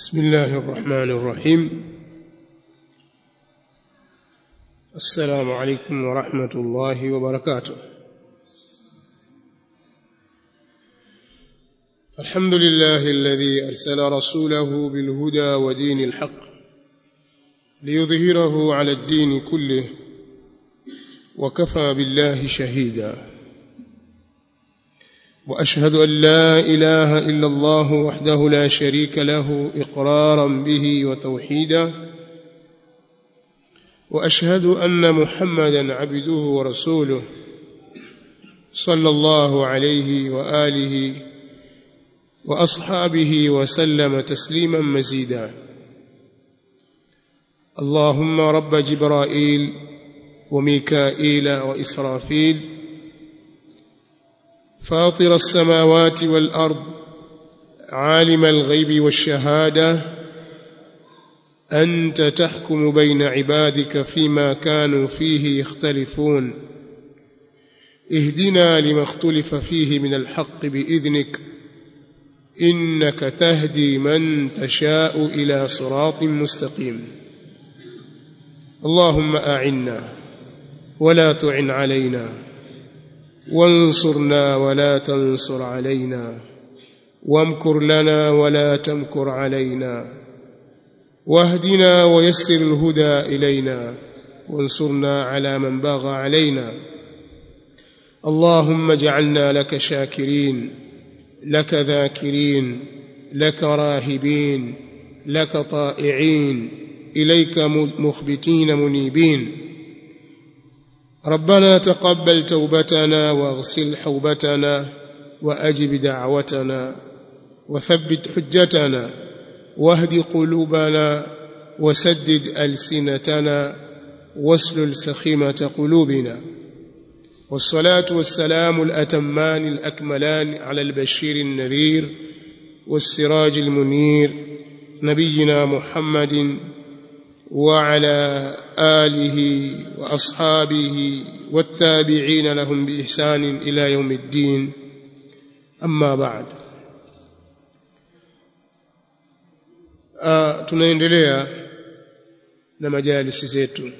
بسم الله الرحمن الرحيم السلام عليكم ورحمة الله وبركاته الحمد لله الذي أرسل رسوله بالهدى ودين الحق ليظهره على الدين كله وكفى بالله شهيدا واشهد ان لا اله الا الله وحده لا شريك له اقرارا به وتوحيدا واشهد ان محمدا عبده ورسوله صلى الله عليه واله واصحابه وسلم تسليما مزيدا اللهم رب جبرائيل وميكائيل واسرافيل فاطر السماوات والارض عالم الغيب والشهاده انت تحكم بين عبادك فيما كانوا فيه يختلفون اهدنا لما اختلف فيه من الحق باذنك انك تهدي من تشاء الى صراط مستقيم اللهم اعنا ولا تعن علينا وانصرنا ولا تنصر علينا وامكر لنا ولا تمكر علينا واهدنا ويسر الهدى الينا وانصرنا على من باغى علينا اللهم اجعلنا لك شاكرين لك ذاكرين لك راهبين لك طائعين اليك مخبتين منيبين ربنا تقبل توبتنا واغسل حوبتنا واجب دعوتنا وثبت حجتنا واهد قلوبنا وسدد السنتنا واسلل سخيمه قلوبنا والصلاه والسلام الاتمان الاكملان على البشير النذير والسراج المنير نبينا محمد وعلى اله واصحابه والتابعين لهم باحسان الى يوم الدين اما بعد uh, tunaendelea na majalisi zetu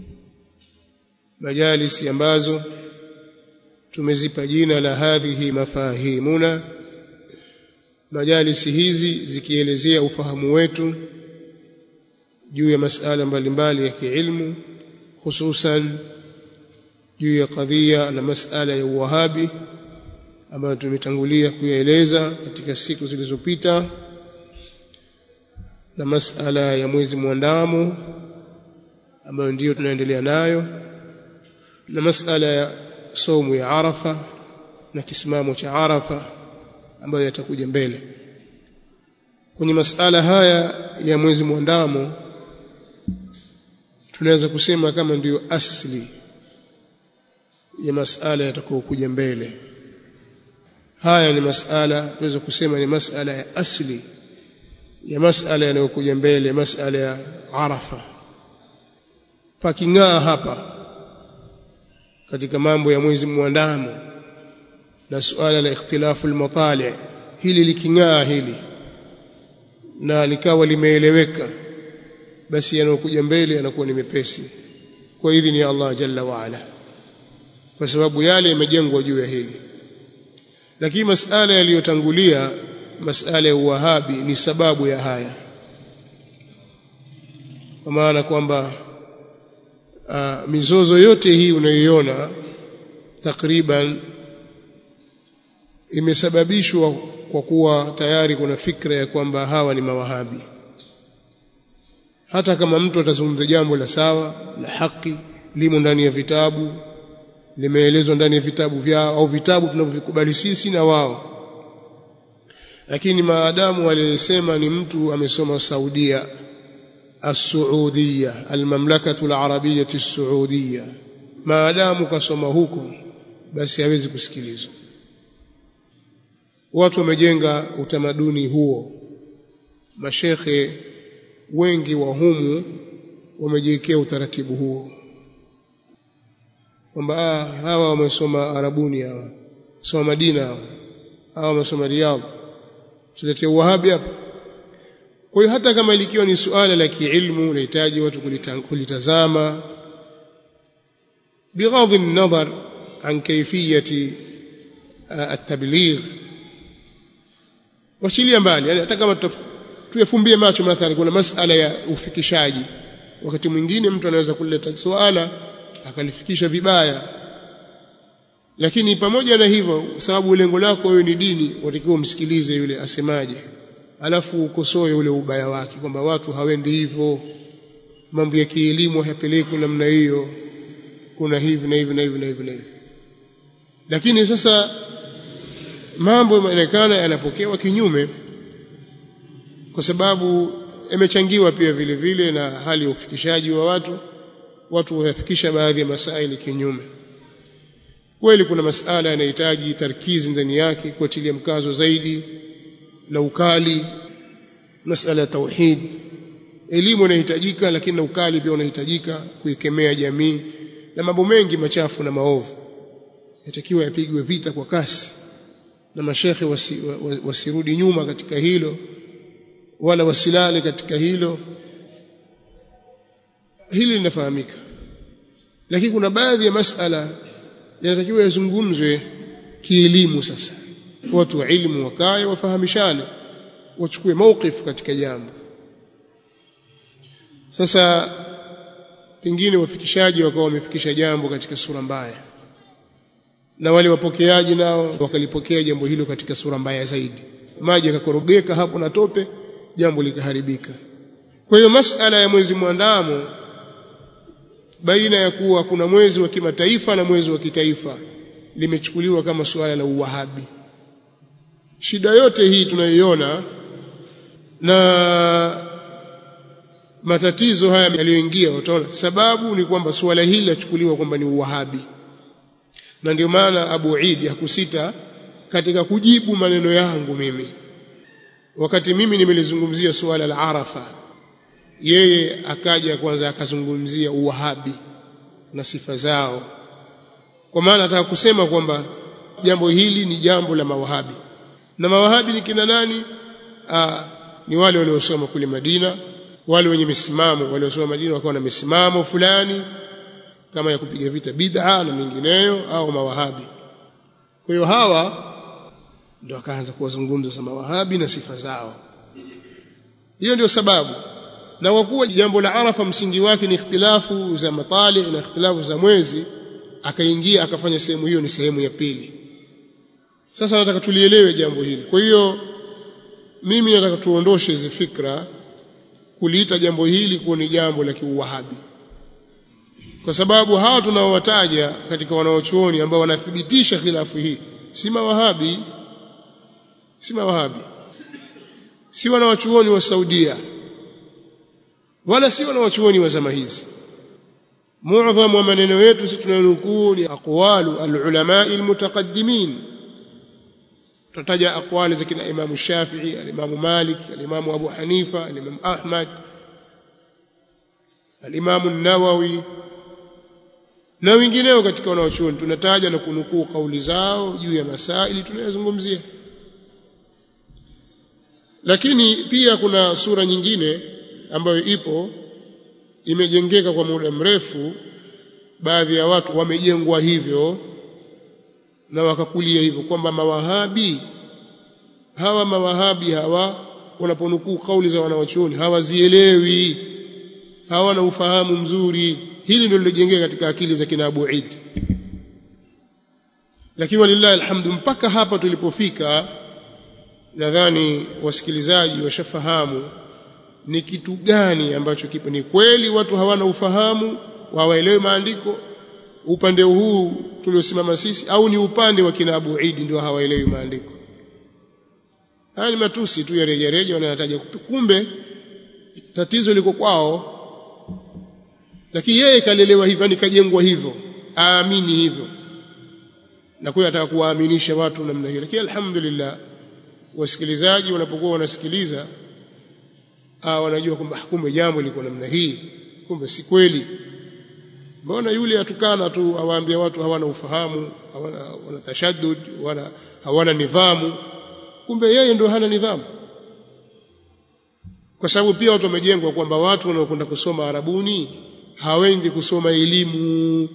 majalisi ambazo tumezipa jina la hadhihi mafahimuna majalisi hizi zikielezea ufahamu wetu juu ya masala mbalimbali ya kiilmu hususan juu ya kadhia na masala ya uwahabi ambayo tumetangulia kuyaeleza katika siku zilizopita na masala ya mwezi mwandamo ambayo ndiyo tunaendelea nayo na masala ya somu ya Arafa na kisimamo cha Arafa ambayo yatakuja mbele kwenye masala haya ya mwezi mwandamo tunaweza kusema kama ndiyo asli ya masala yatakayokuja mbele haya ni masala tunaweza kusema ni masala ya asli ya masala yanayokuja mbele masala ya Arafa paking'aa hapa katika mambo ya mwezi mwandamo na suala la ikhtilafu al-matali hili liking'aa hili na likawa limeeleweka basi yanayokuja mbele yanakuwa ni mepesi kwa idhini ya Allah jalla wa ala kwa sababu yale yamejengwa juu ya hili lakini masala yaliyotangulia masala ya uwahabi ni sababu ya haya kwa maana kwamba uh, mizozo yote hii unayoiona takriban imesababishwa kwa kuwa tayari kuna fikra ya kwamba hawa ni mawahabi hata kama mtu atazungumza jambo la sawa la haki limo ndani ya vitabu limeelezwa ndani ya vitabu vyao au vitabu tunavyovikubali sisi na wao lakini maadamu aliyesema ni mtu amesoma Saudia as-Saudia al-Mamlakatu al-Arabiyyah as-Saudia maadamu kasoma huko basi hawezi kusikilizwa watu wamejenga utamaduni huo mashekhe wengi wa humu wamejiwekea utaratibu huo kwamba hawa wamesoma Arabuni hawa soma Madina hawa hawa wamesoma Riyadh tuletea uwahabi hapa kwa hiyo hata kama likiwa ni suala la kiilmu linahitaji watu kulitazama بغض النظر عن كيفية التبليغ washilia mbali yani hata kama tuyafumbie macho mathalan kuna masala ya ufikishaji wakati mwingine mtu anaweza kuleta swala akalifikisha vibaya lakini pamoja na hivyo sababu lengo lako wewe ni dini watakiwa umsikilize yule asemaje alafu ukosoe ule ubaya wake kwamba watu hawendi hivyo mambo ya kielimu hayapelekwi namna hiyo kuna hivi na hivi na hivi na hivi na hivi lakini sasa mambo yanaonekana yanapokewa kinyume kwa sababu yamechangiwa pia vile vile na hali ya ufikishaji wa watu watu wayafikisha baadhi ya masaili kinyume kweli kuna masala yanahitaji tarkizi ndani yake kuatilia mkazo zaidi na ukali masala ya tauhid elimu inahitajika lakini na ukali pia unahitajika kuikemea jamii na mambo mengi machafu na maovu yatakiwa yapigwe vita kwa kasi na mashekhe wasi, wasirudi nyuma katika hilo wala wasilale katika hilo hili linafahamika lakini kuna baadhi ya masala yanatakiwa yazungumzwe kielimu sasa watu wa ilmu wakae wafahamishane wachukue mauqif katika jambo sasa pengine wafikishaji wakawa wamefikisha jambo katika sura mbaya na wale wapokeaji nao wakalipokea jambo hilo katika sura mbaya zaidi maji yakakorogeka hapo na tope jambo likaharibika kwa hiyo masala ya mwezi mwandamo baina ya kuwa kuna mwezi wa kimataifa na mwezi wa kitaifa limechukuliwa kama suala la uwahabi shida yote hii tunayoiona na matatizo haya yaliyoingia utaona sababu ni kwamba suala hili lachukuliwa kwamba ni uwahabi na ndio maana Abu Eid hakusita katika kujibu maneno yangu mimi wakati mimi nimelizungumzia suala la Arafa yeye akaja kwanza akazungumzia uwahabi na sifa zao kwa maana nataka kusema kwamba jambo hili ni jambo la mawahabi na mawahabi ni kina nani Aa, ni wale waliosoma kule Madina wale wenye misimamo waliosoma Madina wakawa na misimamo fulani kama ya kupiga vita bid'a na mengineyo au mawahabi kwa hiyo hawa ndio akaanza kuwazungumza za mawahabi na sifa zao hiyo ndio sababu na kwa kuwa jambo la Arafa msingi wake ni ikhtilafu za matali na ikhtilafu za mwezi akaingia akafanya sehemu hiyo ni sehemu ya pili sasa nataka tulielewe jambo hili kwa hiyo mimi nataka tuondoshe hizi fikra kuliita jambo hili kuwa ni jambo la kiuwahabi kwa sababu hawa tunaowataja katika wanaochuoni ambao wanathibitisha khilafu hii si mawahabi si mawahabi si wanawachuoni wa Saudia wala si wanawachuoni wa zama hizi muadham wa maneno yetu sisi tunanukuu ni aqwalu alulama almutaqaddimin tutaja aqwali za kina Imam Shafi'i al-Imam Malik al-Imam Abu Hanifa al-Imam Ahmad al-Imam an-Nawawi na wengineo katika wanaochuoni tunataja na kunukuu kauli zao juu ya masaili tunayozungumzia lakini pia kuna sura nyingine ambayo ipo imejengeka kwa muda mrefu baadhi ya watu wamejengwa hivyo na wakakulia hivyo kwamba mawahabi hawa mawahabi hawa wanaponukuu kauli za wanawachuoni hawazielewi hawana ufahamu mzuri hili ndio lilojengeka katika akili za kina Abu Eid lakini walillahi alhamdu mpaka hapa tulipofika nadhani wasikilizaji washafahamu ni kitu gani ambacho kipo ni kweli watu hawana ufahamu hawaelewi maandiko upande huu tuliosimama sisi au ni upande wa kina Abu Eid ndio hawaelewi maandiko haya ni matusi tu ya reja reja wanayataja kumbe tatizo liko kwao lakini yeye kalelewa hivyo yani kajengwa hivyo aamini hivyo na kwa ataka kuwaaminisha watu namna hiyo lakini alhamdulillah wasikilizaji wanapokuwa wanasikiliza ah wanajua kwamba kumbe jambo liko namna hii kumbe si kweli mbona yule atukana tu awaambia watu hawana ufahamu hawana wana tashaddud wana hawana nidhamu kumbe yeye ndio hana nidhamu kwa sababu pia watu wamejengwa kwamba watu wanaokwenda kusoma Arabuni hawendi kusoma elimu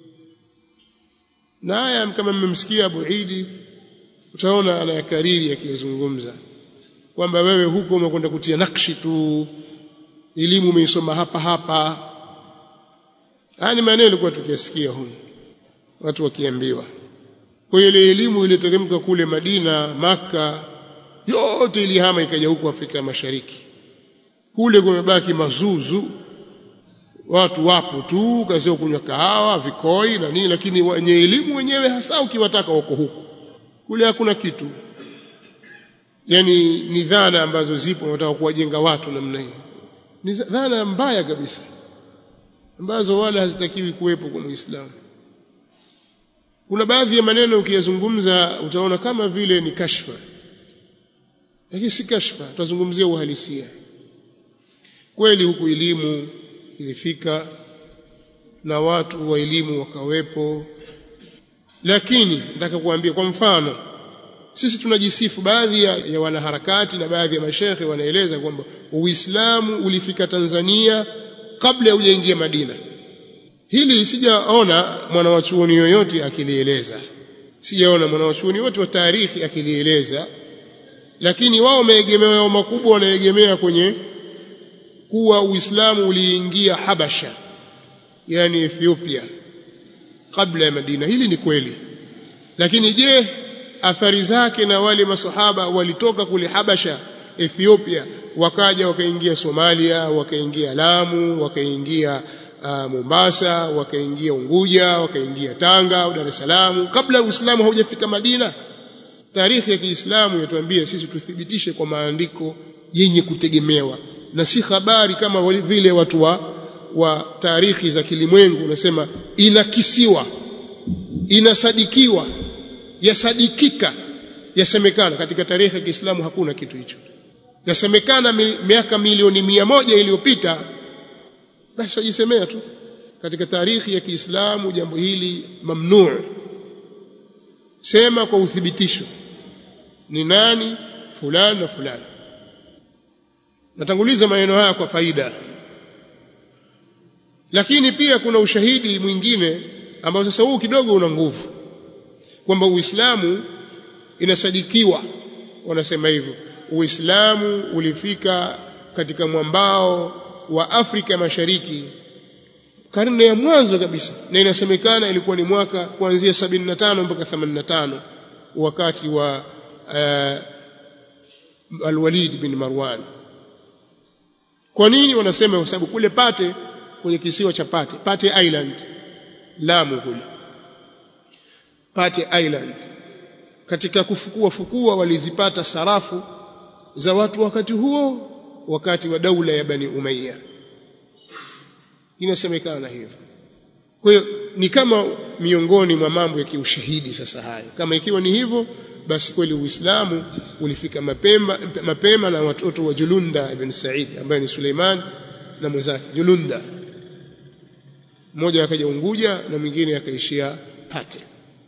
na haya kama mmemsikia Abu Idi utaona anayakariri akizungumza kwamba wewe huko umekwenda kutia nakshi tu elimu umeisoma hapa hapa haya ni maneno yalikuwa tukiyasikia huko watu wakiambiwa kwa ile elimu iliyoteremka kule Madina maka yote ilihama ikaja huku Afrika Mashariki kule kumebaki mazuzu watu wapo tu kazi kunywa kahawa vikoi na nini lakini wenye elimu wenyewe hasa ukiwataka wako huku kule hakuna kitu yani ni dhana ambazo zipo wanataka kuwajenga watu namna hiyo ni dhana mbaya kabisa ambazo wala hazitakiwi kuwepo kwa Muislamu kuna baadhi ya maneno ukiyazungumza utaona kama vile ni kashfa lakini si kashfa tutazungumzia uhalisia kweli huku elimu ilifika na watu wa elimu wakawepo lakini nataka kuambia kwa mfano sisi tunajisifu baadhi ya, ya wanaharakati na baadhi ya mashekhe wanaeleza kwamba Uislamu ulifika Tanzania kabla ya ujaingia Madina hili sijaona mwanawachuoni yoyote akilieleza sijaona mwanawachuoni wote wa taarikhi akilieleza lakini wao wameegemea makubwa wanaegemea kwenye kuwa Uislamu uliingia Habasha yani Ethiopia kabla ya Madina hili ni kweli lakini je athari zake na wale masahaba walitoka kule Habasha Ethiopia wakaja wakaingia Somalia wakaingia Lamu wakaingia uh, Mombasa wakaingia Unguja wakaingia Tanga au Dar es Salaam kabla Uislamu haujafika Madina taarikhi ya Kiislamu yatuambia sisi tuthibitishe kwa maandiko yenye kutegemewa na si habari kama vile watu wa, wa taarikhi za kilimwengu unasema inakisiwa inasadikiwa yasadikika yasemekana katika tarehe ya Kiislamu hakuna kitu hicho yasemekana miaka milioni mia moja iliyopita basi wajisemea tu katika taarikhi ya Kiislamu jambo hili mamnuu sema kwa uthibitisho ni nani fulani na fulani natanguliza maneno haya kwa faida lakini pia kuna ushahidi mwingine ambao sasa huu kidogo una nguvu kwamba Uislamu inasadikiwa wanasema hivyo Uislamu ulifika katika mwambao wa Afrika Mashariki karne ya mwanzo kabisa na inasemekana ilikuwa ni mwaka kuanzia 75 mpaka 85 wakati wa uh, Al-Walid bin Marwan kwa nini wanasema kwa sababu kule Pate kwenye kisiwa cha Pate Pate Island Lamu kule Pate Island katika kufukua fukua walizipata sarafu za watu wakati huo wakati wa daula ya Bani Umayya inasemekana hivyo kwa hiyo ni kama miongoni mwa mambo ya kiushahidi sasa hayo kama ikiwa ni hivyo basi kweli Uislamu ulifika mapema mapema na watoto wa Julunda ibn Said ambaye ni Suleiman na mwenzake Julunda mmoja akaja Unguja na mwingine akaishia Pate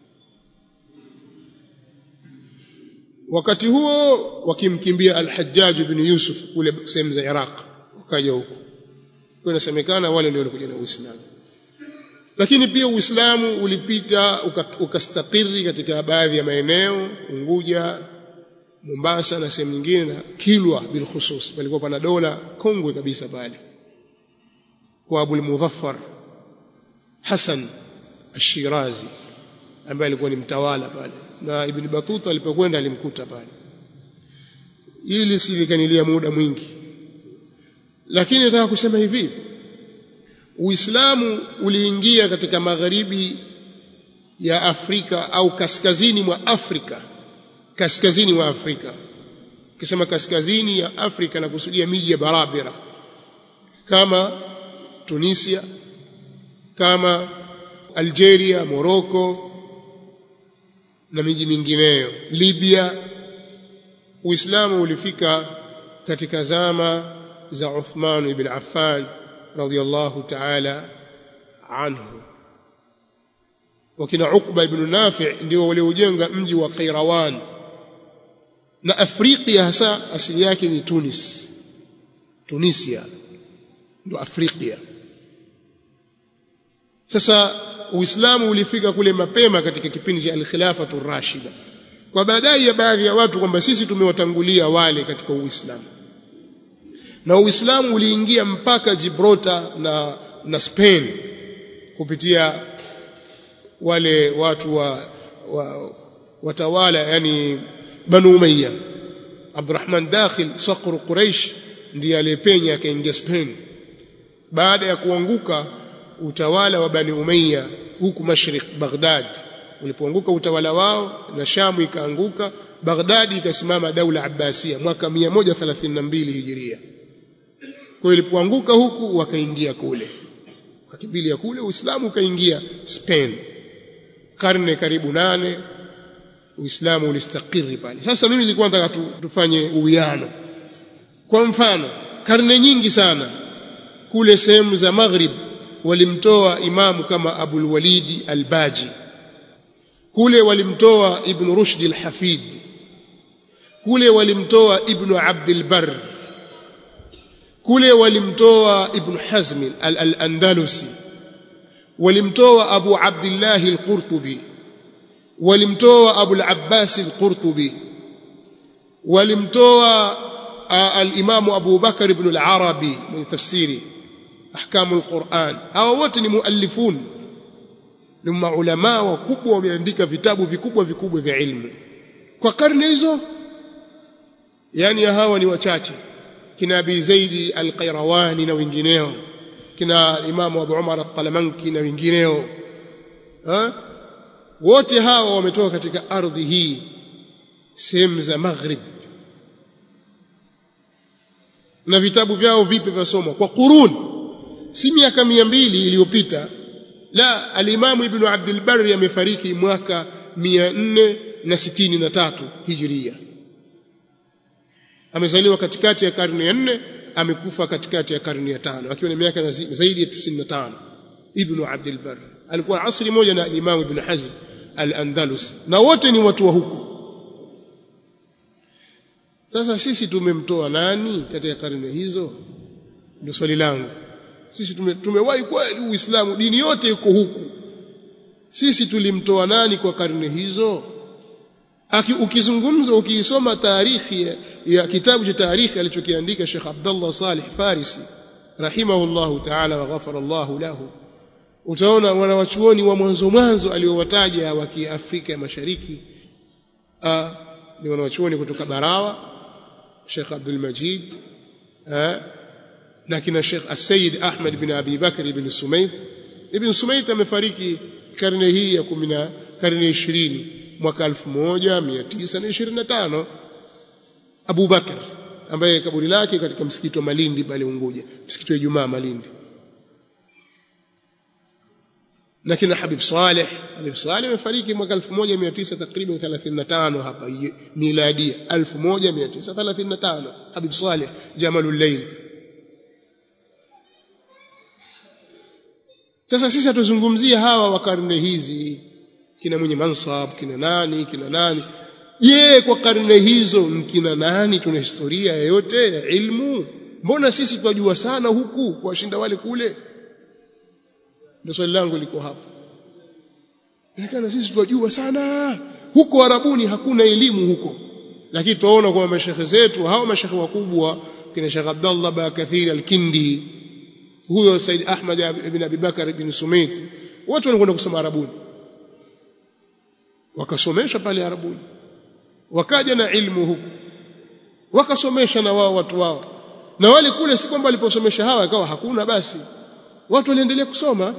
wakati huo wakimkimbia Al-Hajjaj ibn Yusuf kule sehemu za Iraq wakaja huko kwa inasemekana wale ndio walikuja na Uislamu lakini pia Uislamu ulipita ukastakiri katika baadhi ya maeneo Unguja Mombasa na sehemu nyingine na Kilwa bil khusus palikuwa pana dola kongwe kabisa pale kwa Abu al-Mudhaffar Hassan Ash-Shirazi ambaye alikuwa ni mtawala pale na Ibn Battuta alipokwenda alimkuta pale ili lisilikanilia muda mwingi lakini nataka kusema hivi Uislamu uliingia katika magharibi ya Afrika au kaskazini mwa Afrika kaskazini mwa Afrika ukisema kaskazini ya Afrika na kusudia miji ya barabara kama Tunisia kama Algeria Morocco na miji mingineyo Libya Uislamu ulifika katika zama za Uthman ibn Affan radiyallahu ta'ala anhu wakina Uqba ibn Nafi' ndio waliojenga mji wa Qairawan na Afrika hasa asili yake ni Tunis Tunisia ndo Afrika sasa Uislamu ulifika kule mapema katika kipindi cha al-khilafatu rashida kwa baadaye ya baadhi ya watu kwamba sisi tumewatangulia wale katika Uislamu na Uislamu uliingia mpaka Gibraltar na na Spain kupitia wale watu wa, wa watawala yani Banu Umayya Abdurrahman Dakhil Saqr Quraish ndiye aliyepenya akaingia Spain baada ya kuanguka utawala wa Bani Umayya huku Mashriq Baghdad ulipoanguka utawala wao na Shamu ikaanguka Baghdad ikasimama daula Abbasia mwaka 132 Hijiria kwa ilipoanguka huku wakaingia kule wakakimbilia kule Uislamu ukaingia Spain karne karibu nane Uislamu ulistakiri pale sasa mimi nilikuwa nataka tu, tufanye uwiano kwa mfano karne nyingi sana kule sehemu za Maghrib walimtoa imamu kama Abul Walidi Al-Baji kule walimtoa Ibn Rushd Al-Hafid kule walimtoa Ibn Abd al-Barr kule walimtoa Ibn Hazm Al-Andalusi walimtoa Abu Abdullah Al-Qurtubi walimtoa Abu Al-Abbas Al-Qurtubi walimtoa al-Imam Abu Bakar ibn al-Arabi mwenye tafsiri ahkamu al-Quran hawa wote ni muallifun ni maulama wakubwa wameandika vitabu vikubwa vikubwa vya ilmu kwa karne hizo yani hawa ni wachache kina Abi Zaidi al-Qayrawani na wengineo kina Imam Abu Umar al-Talamanki na wengineo ha? wote hawa wametoka katika ardhi hii sehemu za Maghrib na vitabu vyao vipi vyasomwa kwa qurun si miaka mia mbili iliyopita la alimamu ibn Abdul Barri amefariki mwaka 463 hijiria amezaliwa katikati ya karne ya nne amekufa katikati ya karne ya tano akiwa na miaka zaidi ya 95 ibn Abdul Barri alikuwa asri moja na alimamu ibn Hazm al-Andalus na wote ni watu wa huko sasa sisi tumemtoa nani katika karne hizo ndio swali langu sisi tume, tumewahi kweli uislamu dini yote iko huku sisi tulimtoa nani kwa karne hizo Aki, ukizungumza ukiisoma taarikhi ya, ya kitabu cha taarikhi alichokiandika Sheikh Abdullah Salih Farisi rahimahullahu ta'ala wa ghafara Allahu lahu utaona wanawachuoni wa mwanzo mwanzo aliowataja wa Kiafrika ya Mashariki a, ni wanawachuoni kutoka Barawa Sheikh Abdul Majid a, na kina Sheikh As-Sayyid Ahmad bin Abi Bakr ibn Sumayt Ibn Sumayt amefariki karne hii ya 10 karne 20 mwaka 1925 Abu Bakr ambaye kaburi lake katika msikiti wa Malindi pale Unguja msikiti wa Ijumaa Malindi na kina Habib Saleh Habib Saleh amefariki mwaka 1900 takriban 35 hapa miladi 1935 Habib Saleh Jamalul Layl Sasa sisi hatuzungumzia hawa wa karne hizi kina mwenye mansab kina nani kina nani je kwa karne hizo kina nani tuna historia yoyote ya ilmu mbona sisi twajua sana huku kuwashinda wale kule ndio swali langu liko hapo inaonekana sisi twajua sana huko arabuni hakuna elimu huko lakini tuwaona kwa mashekhe zetu hao mashekhe wakubwa kina Sheikh Abdullah Bakathir al-Kindi huyo Said Ahmad ibn Abi Bakar ibn Sumait watu wanakwenda kusoma arabuni wakasomesha pale arabuni wakaja na ilmu huku wakasomesha na wao watu wao na wale kule si kwamba waliposomesha hawa ikawa hakuna basi watu waliendelea kusoma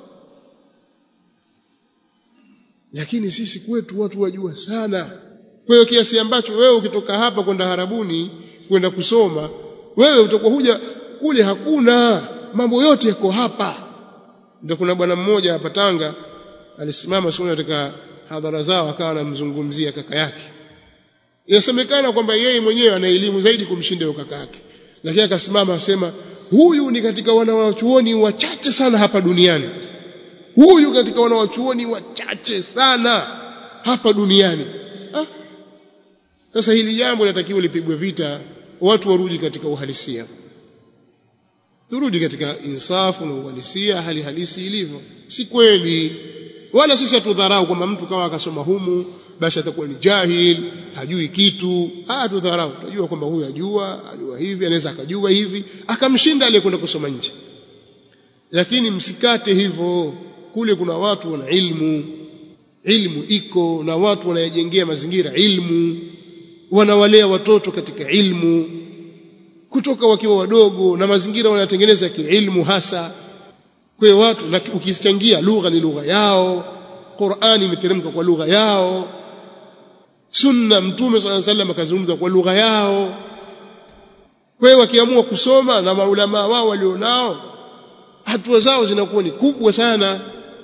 lakini sisi kwetu watu wajua sana kwa hiyo kiasi ambacho wewe ukitoka hapa kwenda harabuni kwenda kusoma wewe utakuwa huja kule hakuna mambo yote yako hapa ndio kuna bwana mmoja hapa Tanga alisimama siku katika hadhara zao akawa anamzungumzia kaka yake inasemekana kwamba yeye mwenyewe ana elimu zaidi kumshinda yule kaka yake lakini akasimama asema huyu ni katika wanawachuoni wachache sana hapa duniani huyu katika wanawachuoni wachache sana hapa duniani ha? sasa hili jambo linatakiwa lipigwe vita watu warudi katika uhalisia turudi katika insafu na uhalisia hali halisi ilivyo si kweli wala sisi hatudharau kwamba mtu kama akasoma humu basi atakuwa ni jahil hajui kitu ah tudharau tunajua kwamba huyu ajua ajua hivi anaweza akajua hivi akamshinda aliyekwenda kusoma nje lakini msikate hivyo kule kuna watu wana ilmu ilmu iko na watu wanayejengea mazingira ilmu wanawalea watoto katika ilmu kutoka wakiwa wadogo na mazingira wanatengeneza kiilmu hasa kwa hiyo watu na ukichangia lugha ni lugha yao Qur'ani imeteremka kwa lugha yao sunna mtume swalla sallam akazungumza kwa lugha yao kwa hiyo wakiamua kusoma na maulama wao walionao hatua zao zinakuwa ni kubwa sana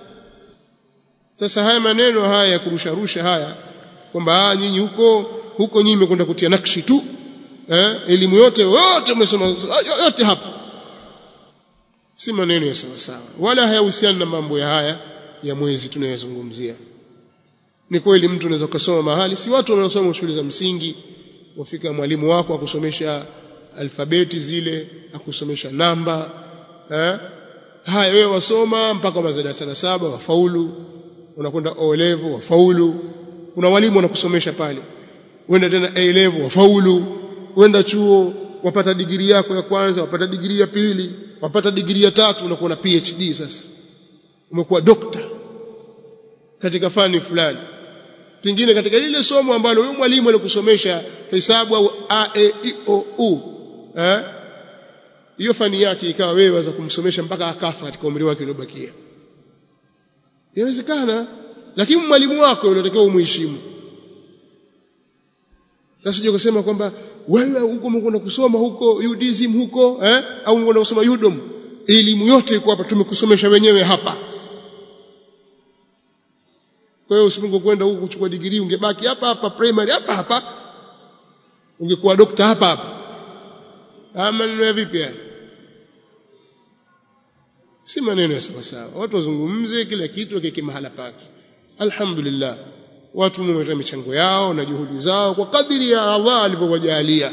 sasa haya maneno haya ya kurusharusha haya kwamba nyinyi huko huko nyinyi mmekwenda kutia nakshi tu eh elimu yote yote umesoma yote hapa si maneno ya sawa sawa wala hayahusiani na mambo ya haya ya mwezi tunayozungumzia ni kweli mtu anaweza kusoma mahali si watu wanaosoma shule za msingi wafika mwalimu wako akusomesha alfabeti zile akusomesha namba eh haya wewe wasoma mpaka madarasa la saba wafaulu unakwenda O level wafaulu kuna walimu wanakusomesha pale uenda tena A level wafaulu uenda chuo wapata digiri yako ya kwanza wapata digiri ya pili wapata digiri ya tatu unakuwa na PhD sasa umekuwa dokta katika fani fulani pengine katika lile somo ambalo huyo mwalimu alikusomesha hesabu au a e i o u eh hiyo fani yake ikawa wewe waweza kumsomesha mpaka akafa katika umri wake uliobakia inawezekana lakini mwalimu wako unatakiwa umheshimu sasa je kusema kwamba wewe huko umekwenda kusoma huko UDSM huko eh au umekwenda kusoma UDOM elimu yote iko hapa tumekusomesha wenyewe hapa kwa hiyo usimungo kwenda huko kuchukua digrii ungebaki hapa hapa primary hapa hapa ungekuwa dokta hapa hapa ama neno vipi yani si maneno ya sawa sawa watu wazungumze kila kitu wakeke mahala pake alhamdulillah watu wametoa michango yao na juhudi zao kwa kadiri ya Allah alivyowajalia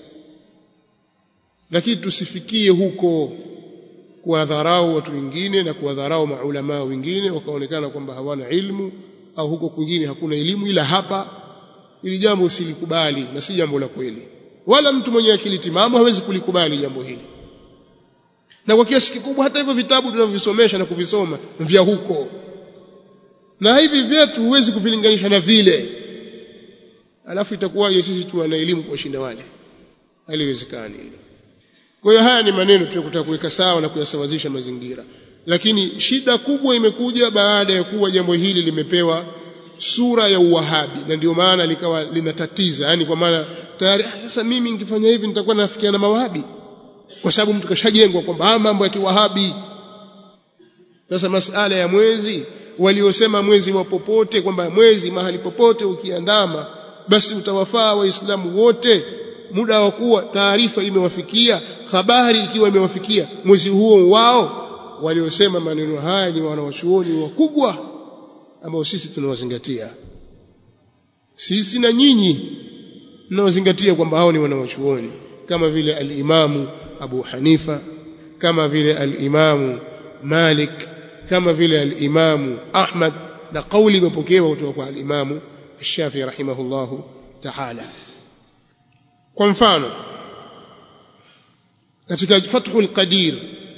lakini tusifikie huko kuwadharau watu wengine na kuwadharau maulama wengine wakaonekana kwamba hawana ilmu au huko kwingine hakuna elimu ila hapa ili jambo usilikubali na si jambo la kweli wala mtu mwenye akili timamu hawezi kulikubali jambo hili na kwa kiasi kikubwa hata hivyo vitabu tunavyovisomesha na kuvisoma vya huko na hivi vyetu huwezi kuvilinganisha na vile alafu itakuwaje sisi tu na elimu kuwashinda wale haliwezekani hilo kwa hiyo haya ni maneno tunayotaka kuweka sawa na kuyasawazisha mazingira lakini shida kubwa imekuja baada ya kuwa jambo hili limepewa sura ya uwahabi na ndio maana likawa linatatiza yani kwa maana tayari sasa mimi nikifanya hivi nitakuwa nafikia na mawahabi kwa sababu mtu kashajengwa kwamba mambo ya kiwahabi sasa masala ya mwezi waliosema mwezi wa popote kwamba mwezi mahali popote ukiandama basi utawafaa waislamu wote muda wa kuwa taarifa imewafikia habari ikiwa imewafikia mwezi huo wao waliosema maneno haya ni wanawachuoni wakubwa ambao sisi tunawazingatia sisi na nyinyi mnawazingatia kwamba hao ni wanawachuoni kama vile al-Imamu Abu Hanifa kama vile al-Imamu Malik kama vile al-Imamu Ahmad na kauli imepokewa kutoka kwa al-Imamu Shafi rahimahullahu ta'ala kwa mfano katika Fathul Qadir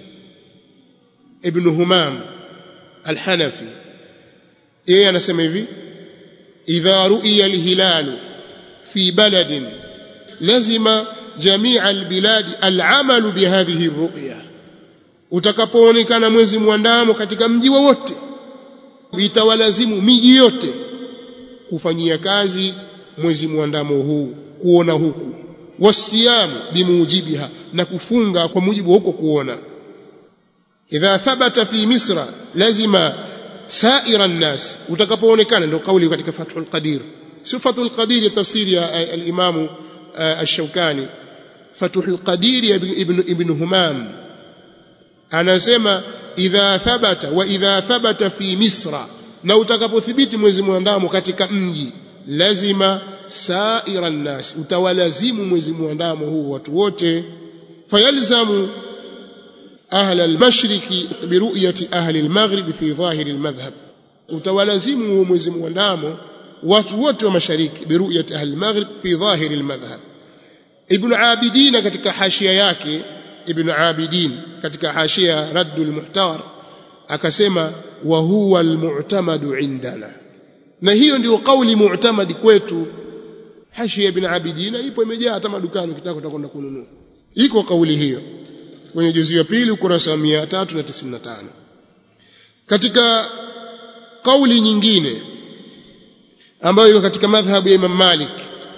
Ibn Humam Al-Hanafi yeye anasema hivi idha ru'iya al-hilal fi baladin lazima jamii al-bilad al-amal bihadhihi ar-ru'ya utakapoonekana mwezi mwandamo katika mji wowote itawalazimu miji yote kufanyia kazi mwezi mwandamo huu kuona huku wasiyamu bimujibiha na kufunga kwa mujibu huko kuona idha thabata fi misra lazima saira nnas utakapoonekana ndio kauli katika fathul qadir sifatul qadir ya tafsiri ya al-imamu ash-shawkani fathul qadir ibn ibn humam anasema idha thabata wa idha thabata fi misra na utakapothibiti mwezi mwandamo katika mji lazima saira nnas utawalazimu mwezi mwandamo huu watu wote fayalzamu ahla al-mashriqi bi ru'yati ahli al-maghrib fi dhahir al-madhhab utawalazimu huo mwezi mwandamo watu wote wa mashariki bi ru'yati ahli al-maghrib fi dhahir al-madhhab ibn abidin katika hashia yake ibn abidin katika hashia raddul muhtar akasema wa huwa almu'tamadu indana na hiyo ndio kauli mu'tamadi kwetu hashia ibn abidin ipo imejaa hata madukani ukitaka utakwenda kununua iko kauli hiyo kwenye juzu ya pili ukurasa wa 395 katika kauli nyingine ambayo iko katika madhhabu ya Imam Malik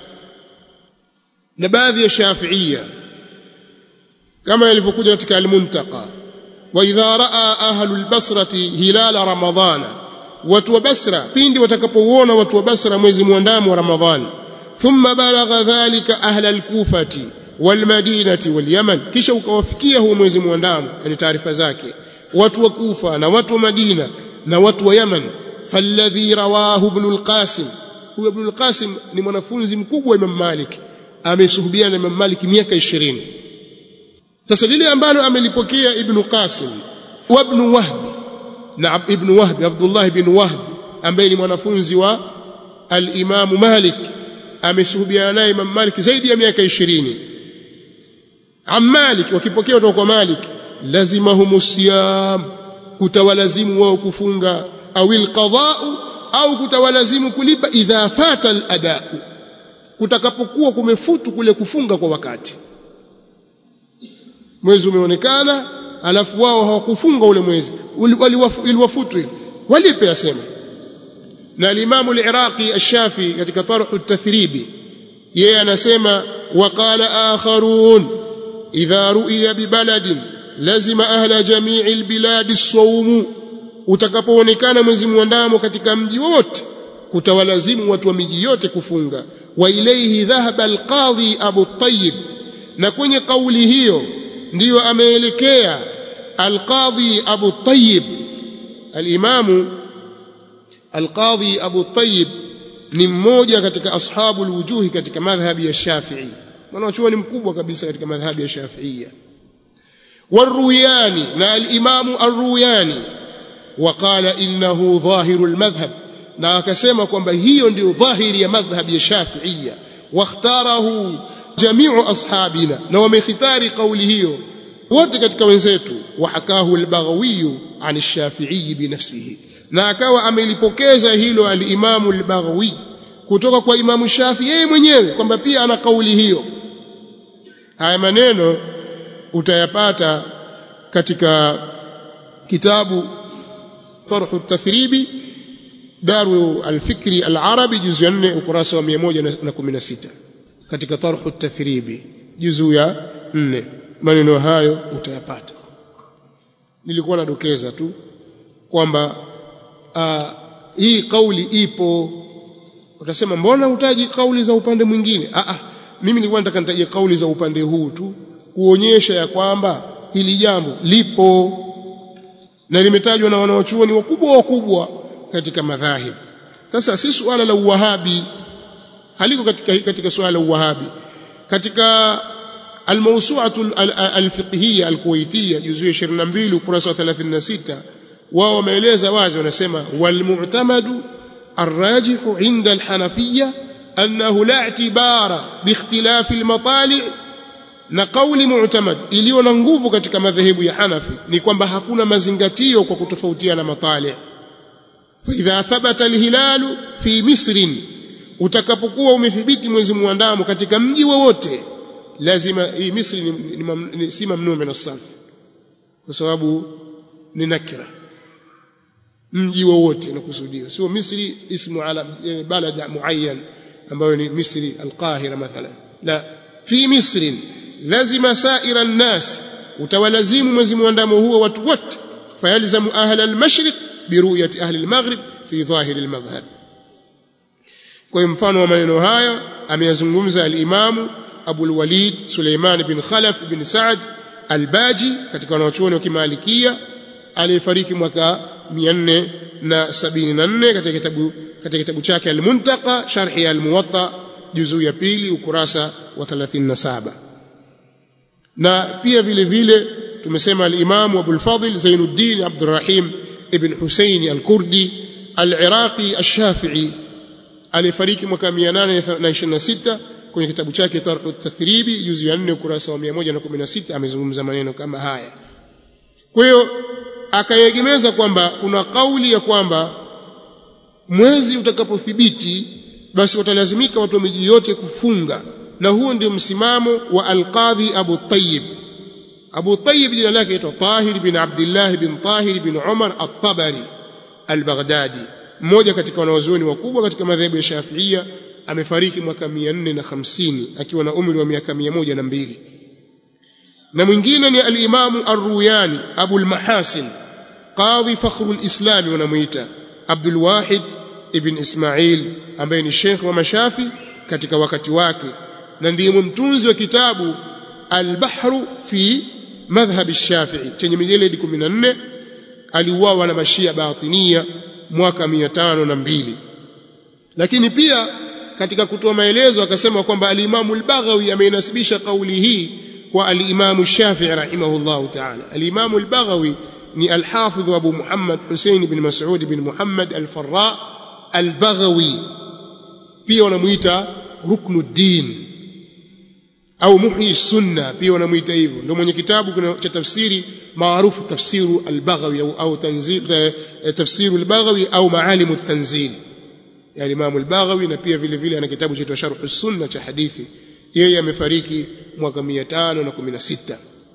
na baadhi ya Shafi'ia kama ilivyokuja katika al-Muntaqa wa idha raa ahlu al-Basrati hilala ramadhana watu wa Basra pindi watakapouona watu wa Basra mwezi mwandamo wa Ramadhani thumma balagha dhalika ahla al-Kufati wal-Madinati wal-Yaman kisha ukawafikia huo mwezi mwandamo yani taarifa zake watu wa Kufa na watu wa Madina na watu wa Yaman falladhi rawahu ibn al-Qasim huyo ibn al-Qasim ni mwanafunzi mkubwa wa Imam Malik amesuhubiana na Imam Malik miaka 20 sasa lile ambalo amelipokea Ibn Qasim wa Ibn Wahb na Ibn Wahb Abdullah ibn Wahb ambaye ni mwanafunzi wa al-Imam Malik amesuhubiana naye Imam Malik zaidi ya miaka 20 am Malik wakipokea kutoka kwa Malik lazimahum siyam kutawalazimu wao kufunga au alqada'u au kutawalazimu kulipa idha fata al-ada'u kutakapokuwa kumefutu kule kufunga kwa wakati mwezi umeonekana alafu wao hawakufunga ule mwezi iliwafutu walipe asema na al-Imam al-Iraqi ash-Shafi katika Tarh at-Tathribi yeye anasema waqala akharun idha ru'iya bi baladin lazima ahla jami'i al-bilad as-sawm utakapoonekana mwezi mwandamo katika mji wote kutawalazimu watu wa miji yote kufunga wa ilayhi dhahaba al-qadhi Abu Tayyib na kwenye kauli hiyo ndiyo ameelekea al-qadhi Abu Tayyib al-imamu al-qadhi Abu Tayyib ni mmoja katika ashabu al-wujuhi katika madhhabi ya Shafi'i mwanachuoni mkubwa kabisa katika madhhabi ya Shafi'ia والروياني نا الإمام الروياني وقال إنه ظاهر المذهب na akasema kwamba hiyo ndio dhahiri ya madhhabi ya Shafi'ia wakhtarahu jami'u ashabina na wamekhitari kauli hiyo wote katika wenzetu wahakahu al-Baghawi an ash-Shafi'i binafsihi na akawa amelipokeza hilo al-Imam al-Baghawi kutoka kwa Imam Shafi yeye mwenyewe kwamba pia ana kauli hiyo haya maneno utayapata katika kitabu طرح التثريب دار الفكر العربي جزء 4 ukurasa wa 116 katika طرح التثريب juzuu ya 4 maneno hayo utayapata nilikuwa nadokeza tu kwamba hii kauli ipo utasema mbona utaji kauli za upande mwingine ah ah mimi nilikuwa nataka nitaje kauli za upande huu tu kuonyesha ya kwamba hili jambo lipo na limetajwa na wanaochuoni wakubwa wakubwa katika madhahib sasa si suala la uwahabi haliko katika katika suala la uwahabi katika almawsu'atu alfiqhiyya alkuwaitiyya juzu 22 ukurasa wa 36 wao wameeleza wazi wanasema walmu'tamadu الراجح عند الحنفية أنه لا اعتبار باختلاف المطالع na kauli mu'tamad iliyo na nguvu katika madhehebu ya Hanafi ni kwamba hakuna mazingatio kwa kutofautiana matali fa idha thabata alhilalu fi misr utakapokuwa umethibiti mwezi muandamo katika mji wowote lazima hii misri ni, ni, ni, si mamnuu min as-sarf kwa sababu ni nakira mji wowote nakusudiwa sio misri ismu ala balada muayyan ambayo ni misri al-qahira mathalan la fi misrin lazima saira nnas utawalazimu mwezi mwandamo huo watu wote fayalzamu ahla almashriq biruyati ahli almaghrib fi dhahiri almadhhab kwa mfano wa maneno hayo ameyazungumza alimamu Abu al-Walid Suleiman bin Khalaf bin Sa'd al-Baji katika wanachuoni wa Kimalikia aliyefariki mwaka 474 katika kitabu katika kitabu chake al-Muntaqa sharhi al-Muwatta juzuu ya pili ukurasa wa 37 na pia vile vile tumesema al-Imam Abu al-Fadl Zainuddin Abdurrahim ibn Husayn al-Kurdi al-Iraqi al-Shafi'i alifariki mwaka 826 kwenye kitabu chake Tarhu at-Tathribi juzu ya 4 ukurasa wa 116 amezungumza maneno kama haya kwa hiyo akayegemeza kwamba kuna kauli ya kwamba mwezi utakapothibiti basi watalazimika watu wa miji yote kufunga na huo ndio msimamo wa al-Qadhi Abu Tayyib Abu Tayyib jina lake aitwa Tahir bin Abdullah bin Tahir bin Umar At-Tabari Al-Baghdadi mmoja katika wanawazuoni wakubwa katika madhehebu ya Shafi'ia amefariki mwaka 450 akiwa na umri wa miaka 102 na mwingine ni al-Imam Ar-Ruyani Abu al-Mahasin Qadhi Fakhr al-Islam wanamuita Abdul Wahid ibn Ismail ambaye ni Sheikh wa Mashafi katika wakati wake na ndiye mtunzi wa kitabu Al-Bahru fi madhhab ash-Shafi'i chenye mijeledi 14 aliuawa na mashia batinia mwaka 502 lakini pia katika kutoa maelezo akasema kwamba al-Imam al-Baghawi ameinasibisha kauli hii kwa al-Imam Shafi'i rahimahullah ta'ala al-Imam al-Baghawi ni al-Hafidh Abu Muhammad Hussein ibn Mas'ud ibn Muhammad al-Farra al-Baghawi pia wanamuita Ruknuddin au Muhyi Sunna pia wanamuita hivyo ndio mwenye kitabu cha tafsiri maarufu tafsiru al-Baghawi au, au tanzil tafsiru al-Baghawi au Maalim at-Tanzil ya Imam al-Baghawi na pia vile vile ana kitabu cha Sharh as-Sunna cha hadithi yeye amefariki mwaka 516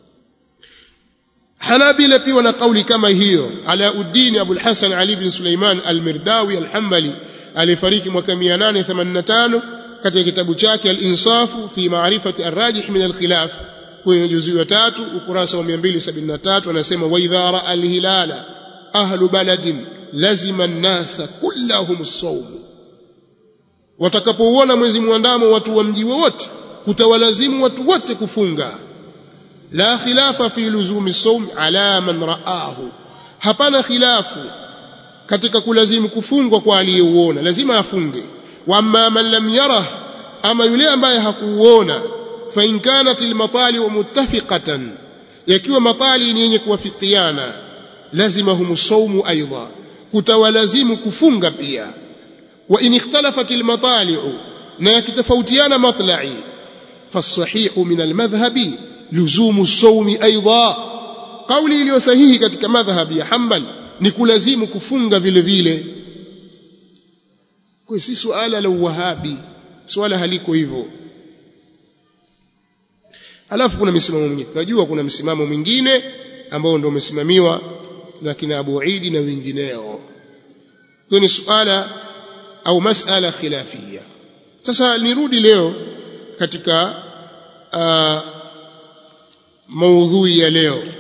Hanabila pia wana kauli kama hiyo Alauddin Abu al-Hasan Ali bin Sulaiman al-Mirdawi al-Hanbali alifariki mwaka 885 katika kitabu chake al-Insafu fi ma'rifati ar-rajih min al-khilaf kwenye juzuu ya tatu ukurasa wa 273 anasema wa idha ra'a al-hilala ahlu baladin lazima an-nasa kullahum as-sawm watakapouona mwezi mwandamo watu wa mji wote kutawalazimu watu wote kufunga la khilafa fi luzumi sawm ala man ra'ahu hapana khilafu katika kulazimu kufungwa kwa aliyeuona lazima afunge wa amma man lam yarah ama yule ambaye hakuuona fa in kanat almatali muttafiqatan yakiwa matali ni yenye kuwafikiana lazima humu sawmu aidha kutawalazimu kufunga pia wa in ikhtalafat almatali'u na yakitofautiana matla'i fasahihu min almadhhabi luzumu sawmi aidha kauli iliyo sahihi katika madhhabi ya Hanbal ni kulazimu kufunga vile vile kwa si suala la uwahabi swala haliko hivyo alafu kuna misimamo mingine tunajua kuna msimamo mwingine ambao ndio umesimamiwa na kina Abu Idi na wengineo hiyo ni suala au masala khilafia sasa nirudi leo katika uh, maudhui ya leo